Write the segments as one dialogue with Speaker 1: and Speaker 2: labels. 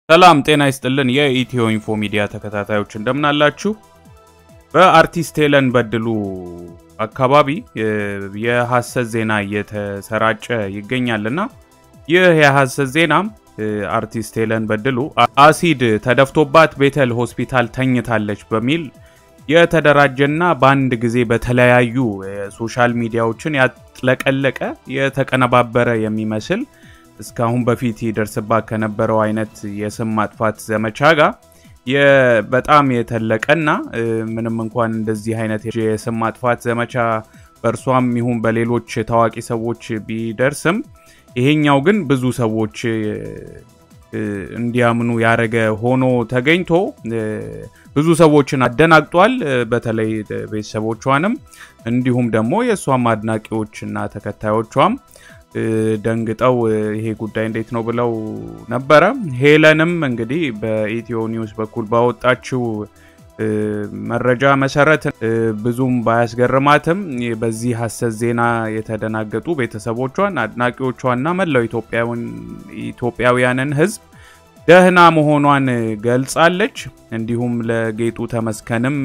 Speaker 1: ሰላም ጤና ይስጥልን። የኢትዮ ኢንፎ ሚዲያ ተከታታዮች እንደምን አላችሁ? በአርቲስት ሄለን በድሉ አካባቢ የሐሰት ዜና እየተሰራጨ ይገኛልና ይህ የሐሰት ዜናም አርቲስት ሄለን በድሉ አሲድ ተደፍቶባት ቤተል ሆስፒታል ተኝታለች በሚል የተደራጀና በአንድ ጊዜ በተለያዩ የሶሻል ሚዲያዎችን ያጥለቀለቀ የተቀነባበረ የሚመስል እስካሁን በፊት ይደርስባት ከነበረው አይነት የስም ማጥፋት ዘመቻ ጋር በጣም የተለቀና ምንም እንኳን እንደዚህ አይነት የስም ማጥፋት ዘመቻ በእርሷም ይሁን በሌሎች ታዋቂ ሰዎች ቢደርስም ይሄኛው ግን ብዙ ሰዎች እንዲያምኑ ያደረገ ሆኖ ተገኝቶ ብዙ ሰዎችን አደናግጧል። በተለይ ቤተሰቦቿንም እንዲሁም ደግሞ የእሷም አድናቂዎች እና ተከታዮቿም ደንግጠው ይሄ ጉዳይ እንዴት ነው ብለው ነበረ። ሄለንም እንግዲህ በኢትዮ ኒውስ በኩል ባወጣችው መረጃ መሰረት ብዙም ባያስገርማትም በዚህ ሐሰት ዜና የተደናገጡ ቤተሰቦቿን፣ አድናቂዎቿና መላው ኢትዮጵያውያንን ሕዝብ ደህና መሆኗን ገልጻለች። እንዲሁም ለጌጡ ተመስገንም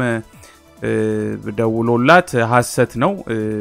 Speaker 1: ደውሎላት ሐሰት ነው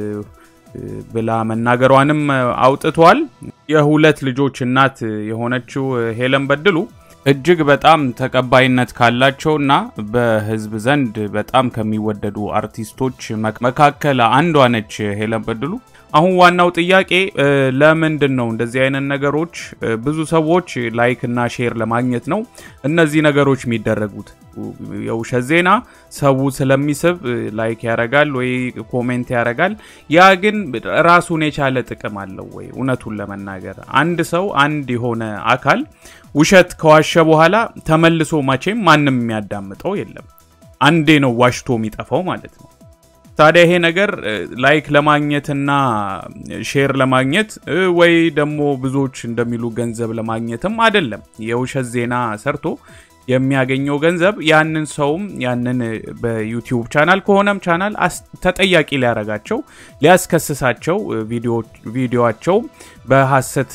Speaker 1: ብላ መናገሯንም አውጥቷል። የሁለት ልጆች እናት የሆነችው ሄለን በድሉ እጅግ በጣም ተቀባይነት ካላቸውና በህዝብ ዘንድ በጣም ከሚወደዱ አርቲስቶች መካከል አንዷ ነች ሄለን በድሉ። አሁን ዋናው ጥያቄ ለምንድን ነው እንደዚህ አይነት ነገሮች ብዙ ሰዎች ላይክ እና ሼር ለማግኘት ነው እነዚህ ነገሮች የሚደረጉት? የውሸት ዜና ሰው ስለሚስብ ላይክ ያረጋል ወይ ኮሜንት ያረጋል። ያ ግን ራሱን የቻለ ጥቅም አለው ወይ? እውነቱን ለመናገር አንድ ሰው አንድ የሆነ አካል ውሸት ከዋሸ በኋላ ተመልሶ መቼም ማንም የሚያዳምጠው የለም። አንዴ ነው ዋሽቶ የሚጠፋው ማለት ነው። ታዲያ ይሄ ነገር ላይክ ለማግኘትና ሼር ለማግኘት ወይ ደግሞ ብዙዎች እንደሚሉ ገንዘብ ለማግኘትም አይደለም። የውሸት ዜና ሰርቶ የሚያገኘው ገንዘብ ያንን ሰውም ያንን በዩቲዩብ ቻናል ከሆነም ቻናል ተጠያቂ ሊያረጋቸው ሊያስከስሳቸው ቪዲዮቸው በሐሰት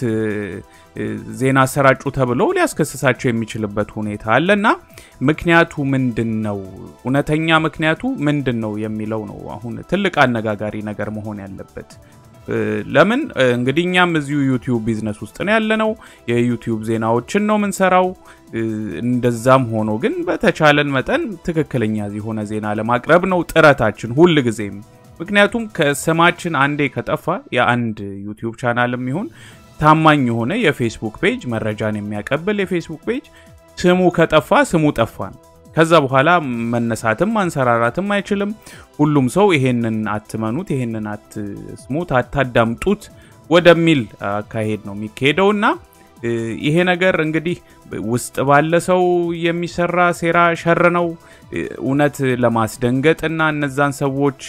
Speaker 1: ዜና አሰራጩ ተብሎ ሊያስከስሳቸው የሚችልበት ሁኔታ አለና ምክንያቱ ምንድን ነው? እውነተኛ ምክንያቱ ምንድን ነው የሚለው ነው አሁን ትልቅ አነጋጋሪ ነገር መሆን ያለበት። ለምን እንግዲህ እኛም እዚሁ ዩቲዩብ ቢዝነስ ውስጥ ነው ያለነው። የዩቲዩብ ዜናዎችን ነው የምንሰራው። እንደዛም ሆኖ ግን በተቻለን መጠን ትክክለኛ የሆነ ዜና ለማቅረብ ነው ጥረታችን ሁል ጊዜም። ምክንያቱም ከስማችን አንዴ ከጠፋ የአንድ ዩቲዩብ ቻናልም ይሁን ታማኝ የሆነ የፌስቡክ ፔጅ መረጃን የሚያቀብል የፌስቡክ ፔጅ ስሙ ከጠፋ ስሙ ጠፋ ነው። ከዛ በኋላ መነሳትም ማንሰራራትም አይችልም። ሁሉም ሰው ይሄንን አትመኑት፣ ይሄንን አትስሙት፣ አታዳምጡት ወደሚል አካሄድ ነው የሚካሄደው እና ይሄ ነገር እንግዲህ ውስጥ ባለ ሰው የሚሰራ ሴራ ሸር ነው። እውነት ለማስደንገጥ እና እነዛን ሰዎች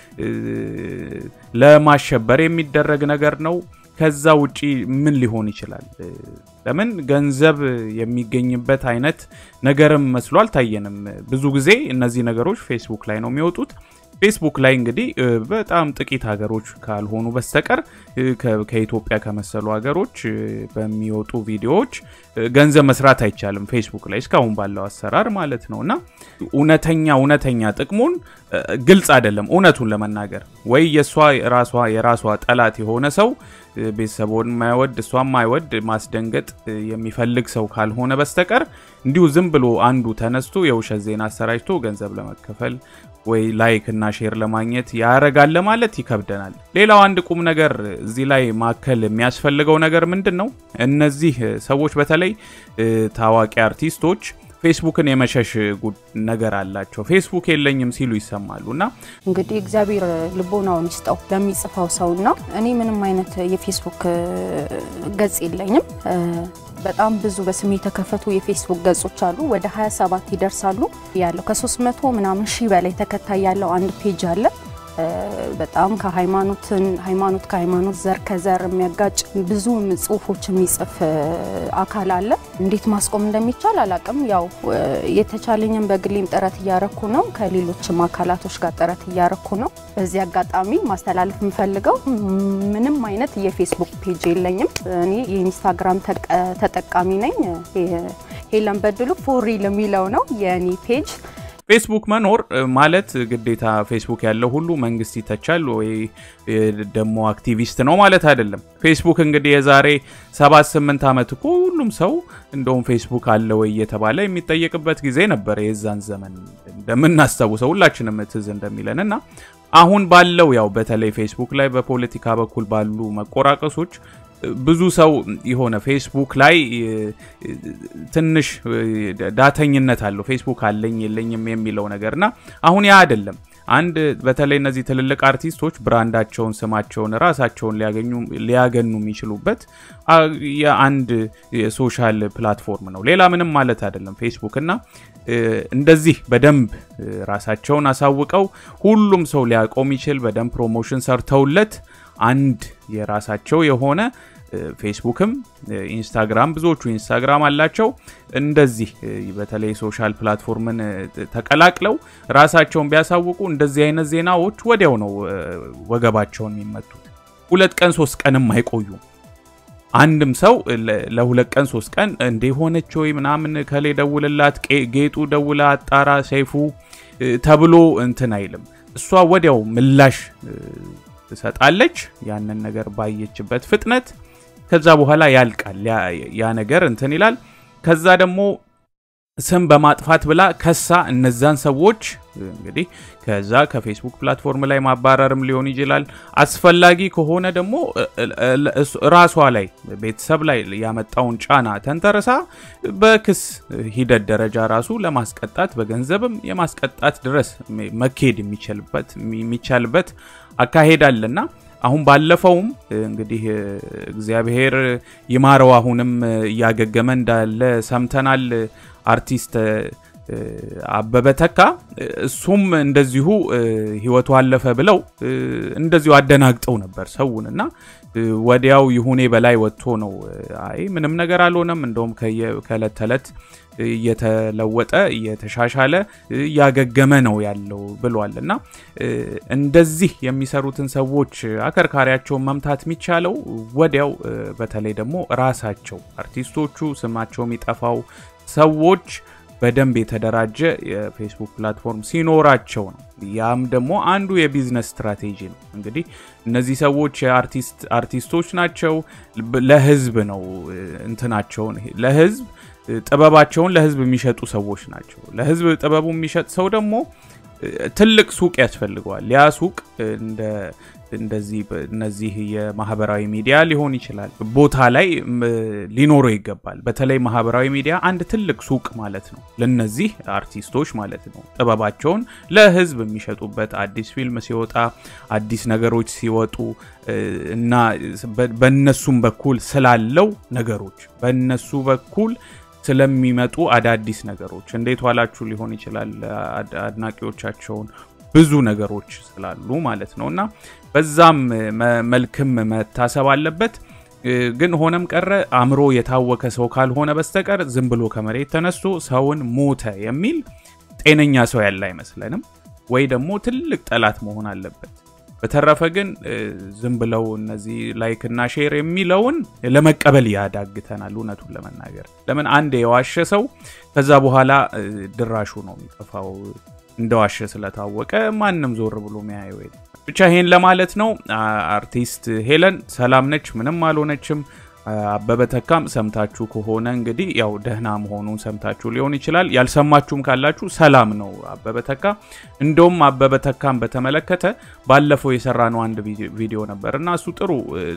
Speaker 1: ለማሸበር የሚደረግ ነገር ነው። ከዛ ውጪ ምን ሊሆን ይችላል? ለምን ገንዘብ የሚገኝበት አይነት ነገርም መስሎ አልታየንም። ብዙ ጊዜ እነዚህ ነገሮች ፌስቡክ ላይ ነው የሚወጡት። ፌስቡክ ላይ እንግዲህ በጣም ጥቂት ሀገሮች ካልሆኑ በስተቀር ከኢትዮጵያ ከመሰሉ ሀገሮች በሚወጡ ቪዲዮዎች ገንዘብ መስራት አይቻልም። ፌስቡክ ላይ እስካሁን ባለው አሰራር ማለት ነው እና እውነተኛ እውነተኛ ጥቅሙን ግልጽ አይደለም። እውነቱን ለመናገር ወይ የእሷ ራሷ የራሷ ጠላት የሆነ ሰው ቤተሰቦን ማይወድ እሷን ማይወድ ማስደንገጥ የሚፈልግ ሰው ካልሆነ በስተቀር እንዲሁ ዝም ብሎ አንዱ ተነስቶ የውሸት ዜና አሰራጭቶ ገንዘብ ለመከፈል ወይ ላይክ እና ሼር ለማግኘት ያረጋል ለማለት ይከብደናል። ሌላው አንድ ቁም ነገር እዚህ ላይ ማከል የሚያስፈልገው ነገር ምንድን ነው? እነዚህ ሰዎች በተለይ ታዋቂ አርቲስቶች ፌስቡክን የመሸሽ ነገር አላቸው። ፌስቡክ የለኝም ሲሉ ይሰማሉ። እና
Speaker 2: እንግዲህ እግዚአብሔር ልቦናውን ይስጠው ለሚጽፋው ሰውና እኔ ምንም አይነት የፌስቡክ ገጽ የለኝም። በጣም ብዙ በስሜ የተከፈቱ የፌስቡክ ገጾች አሉ። ወደ 27 ይደርሳሉ። ያለው ከ300 ምናምን ሺህ በላይ ተከታይ ያለው አንድ ፔጅ አለ። በጣም ከሃይማኖትን ሃይማኖት ከሃይማኖት ዘር ከዘር የሚያጋጭ ብዙ ጽሁፎች የሚጽፍ አካል አለ። እንዴት ማስቆም እንደሚቻል አላቅም። ያው የተቻለኝን በግሌም ጥረት እያረኩ ነው። ከሌሎችም አካላቶች ጋር ጥረት እያረኩ ነው። በዚህ አጋጣሚ ማስተላለፍ የምፈልገው ምንም አይነት የፌስቡክ ፔጅ የለኝም። እኔ የኢንስታግራም ተጠቃሚ ነኝ። ሄለን በድሉ ፎሪል የሚለው ነው የኔ ፔጅ።
Speaker 1: ፌስቡክ መኖር ማለት ግዴታ ፌስቡክ ያለው ሁሉ መንግስት ይተቻል ወይ ደግሞ አክቲቪስት ነው ማለት አይደለም። ፌስቡክ እንግዲህ የዛሬ ሰባት ስምንት ዓመት እኮ ሁሉም ሰው እንደውም ፌስቡክ አለ ወይ እየተባለ የሚጠየቅበት ጊዜ ነበረ። የዛን ዘመን እንደምናስታውሰው ሁላችንም ትዝ እንደሚለን እና አሁን ባለው ያው በተለይ ፌስቡክ ላይ በፖለቲካ በኩል ባሉ መቆራቀሶች ብዙ ሰው የሆነ ፌስቡክ ላይ ትንሽ ዳተኝነት አለው። ፌስቡክ አለኝ የለኝም የሚለው ነገር እና አሁን ያ አይደለም። አንድ በተለይ እነዚህ ትልልቅ አርቲስቶች ብራንዳቸውን፣ ስማቸውን፣ ራሳቸውን ሊያገኑ የሚችሉበት የአንድ የሶሻል ፕላትፎርም ነው። ሌላ ምንም ማለት አይደለም ፌስቡክ እና እንደዚህ በደንብ ራሳቸውን አሳውቀው ሁሉም ሰው ሊያውቀው የሚችል በደንብ ፕሮሞሽን ሰርተውለት አንድ የራሳቸው የሆነ ፌስቡክም ኢንስታግራም ብዙዎቹ ኢንስታግራም አላቸው። እንደዚህ በተለይ ሶሻል ፕላትፎርምን ተቀላቅለው ራሳቸውን ቢያሳውቁ እንደዚህ አይነት ዜናዎች ወዲያው ነው ወገባቸውን የሚመቱት። ሁለት ቀን ሶስት ቀንም አይቆዩም። አንድም ሰው ለሁለት ቀን ሶስት ቀን እንዴ ሆነች ወይ ምናምን ከሌ ደውልላት፣ ጌጡ ደውላ አጣራ፣ ሰይፉ ተብሎ እንትን አይልም። እሷ ወዲያው ምላሽ ትሰጣለች ያንን ነገር ባየችበት ፍጥነት። ከዛ በኋላ ያልቃል ያ ነገር እንትን ይላል። ከዛ ደግሞ ስም በማጥፋት ብላ ከሳ እነዛን ሰዎች እንግዲህ ከዛ ከፌስቡክ ፕላትፎርም ላይ ማባረርም ሊሆን ይችላል። አስፈላጊ ከሆነ ደግሞ ራሷ ላይ ቤተሰብ ላይ ያመጣውን ጫና ተንተርሳ በክስ ሂደት ደረጃ ራሱ ለማስቀጣት በገንዘብም የማስቀጣት ድረስ መካሄድ የሚቻልበት አካሄድ አለና አሁን ባለፈውም እንግዲህ እግዚአብሔር ይማረው አሁንም እያገገመ እንዳለ ሰምተናል። አርቲስት አበበ ተካ እሱም እንደዚሁ ሕይወቱ አለፈ ብለው እንደዚሁ አደናግጠው ነበር ሰውን እና ወዲያው ይሁኔ በላይ ወጥቶ ነው አይ ምንም ነገር አልሆነም፣ እንደውም ከእለት ተዕለት እየተለወጠ እየተሻሻለ እያገገመ ነው ያለው ብሏል። እና እንደዚህ የሚሰሩትን ሰዎች አከርካሪያቸውን መምታት የሚቻለው ወዲያው በተለይ ደግሞ ራሳቸው አርቲስቶቹ ስማቸው የሚጠፋው ሰዎች በደንብ የተደራጀ የፌስቡክ ፕላትፎርም ሲኖራቸው ነው። ያም ደግሞ አንዱ የቢዝነስ ስትራቴጂ ነው። እንግዲህ እነዚህ ሰዎች አርቲስቶች ናቸው። ለህዝብ ነው እንትናቸውን ለህዝብ ጥበባቸውን ለህዝብ የሚሸጡ ሰዎች ናቸው። ለህዝብ ጥበቡ የሚሸጥ ሰው ደግሞ ትልቅ ሱቅ ያስፈልገዋል። ያ ሱቅ እንደ እንደዚህ እነዚህ የማህበራዊ ሚዲያ ሊሆን ይችላል ቦታ ላይ ሊኖረው ይገባል። በተለይ ማህበራዊ ሚዲያ አንድ ትልቅ ሱቅ ማለት ነው፣ ለነዚህ አርቲስቶች ማለት ነው። ጥበባቸውን ለህዝብ የሚሸጡበት አዲስ ፊልም ሲወጣ፣ አዲስ ነገሮች ሲወጡ እና በነሱም በኩል ስላለው ነገሮች በነሱ በኩል ስለሚመጡ አዳዲስ ነገሮች እንዴት ዋላችሁ ሊሆን ይችላል አድናቂዎቻቸውን ብዙ ነገሮች ስላሉ ማለት ነው እና በዛም መልክም መታሰብ አለበት። ግን ሆነም ቀረ አእምሮ የታወከ ሰው ካልሆነ በስተቀር ዝም ብሎ ከመሬት ተነስቶ ሰውን ሞተ የሚል ጤነኛ ሰው ያለ አይመስለንም፣ ወይ ደግሞ ትልቅ ጠላት መሆን አለበት። በተረፈ ግን ዝም ብለው እነዚህ ላይክ እና ሼር የሚለውን ለመቀበል ያዳግተናል። እውነቱን ለመናገር ለምን አንድ የዋሸ ሰው ከዛ በኋላ ድራሹ ነው የሚጠፋው። እንደዋሸ ስለታወቀ ማንም ዞር ብሎ ሚያየው የለም። ብቻ ይሄን ለማለት ነው። አርቲስት ሄለን ሰላም ነች፣ ምንም አልሆነችም። አበበ ተካም ሰምታችሁ ከሆነ እንግዲህ ያው ደህና መሆኑን ሰምታችሁ ሊሆን ይችላል። ያልሰማችሁም ካላችሁ ሰላም ነው አበበ ተካ። እንደውም አበበ ተካም በተመለከተ ባለፈው የሰራነው አንድ ቪዲዮ ነበር እና እሱ ጥሩ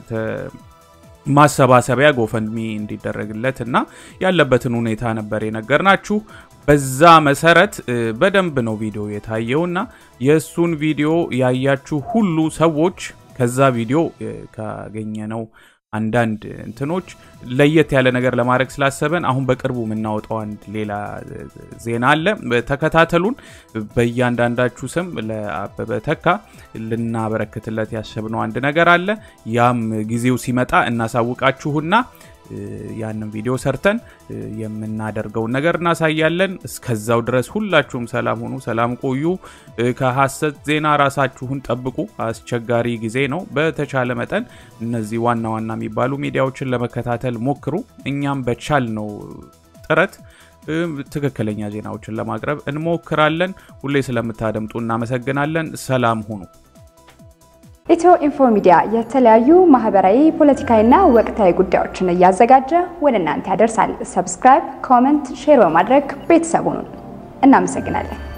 Speaker 1: ማሰባሰቢያ ጎፈንድሚ እንዲደረግለት እና ያለበትን ሁኔታ ነበር የነገርናችሁ። በዛ መሰረት በደንብ ነው ቪዲዮ የታየውና የእሱን ቪዲዮ ያያችሁ ሁሉ ሰዎች ከዛ ቪዲዮ ካገኘነው አንዳንድ እንትኖች ለየት ያለ ነገር ለማድረግ ስላሰበን አሁን በቅርቡ የምናወጣው አንድ ሌላ ዜና አለ። ተከታተሉን። በእያንዳንዳችሁ ስም ለአበበ ተካ ልናበረክትለት ያሰብነው አንድ ነገር አለ። ያም ጊዜው ሲመጣ እናሳውቃችሁና ያንን ቪዲዮ ሰርተን የምናደርገውን ነገር እናሳያለን። እስከዛው ድረስ ሁላችሁም ሰላም ሁኑ፣ ሰላም ቆዩ። ከሐሰት ዜና ራሳችሁን ጠብቁ። አስቸጋሪ ጊዜ ነው። በተቻለ መጠን እነዚህ ዋና ዋና የሚባሉ ሚዲያዎችን ለመከታተል ሞክሩ። እኛም በቻል ነው ጥረት ትክክለኛ ዜናዎችን ለማቅረብ እንሞክራለን። ሁሌ ስለምታደምጡ እናመሰግናለን። ሰላም ሁኑ።
Speaker 3: ኢትዮ ኢንፎ ሚዲያ የተለያዩ ማህበራዊ፣ ፖለቲካዊና ወቅታዊ ጉዳዮችን እያዘጋጀ ወደ እናንተ ያደርሳል። ሰብስክራይብ፣ ኮመንት፣ ሼር በማድረግ ቤተሰቡን እናመሰግናለን።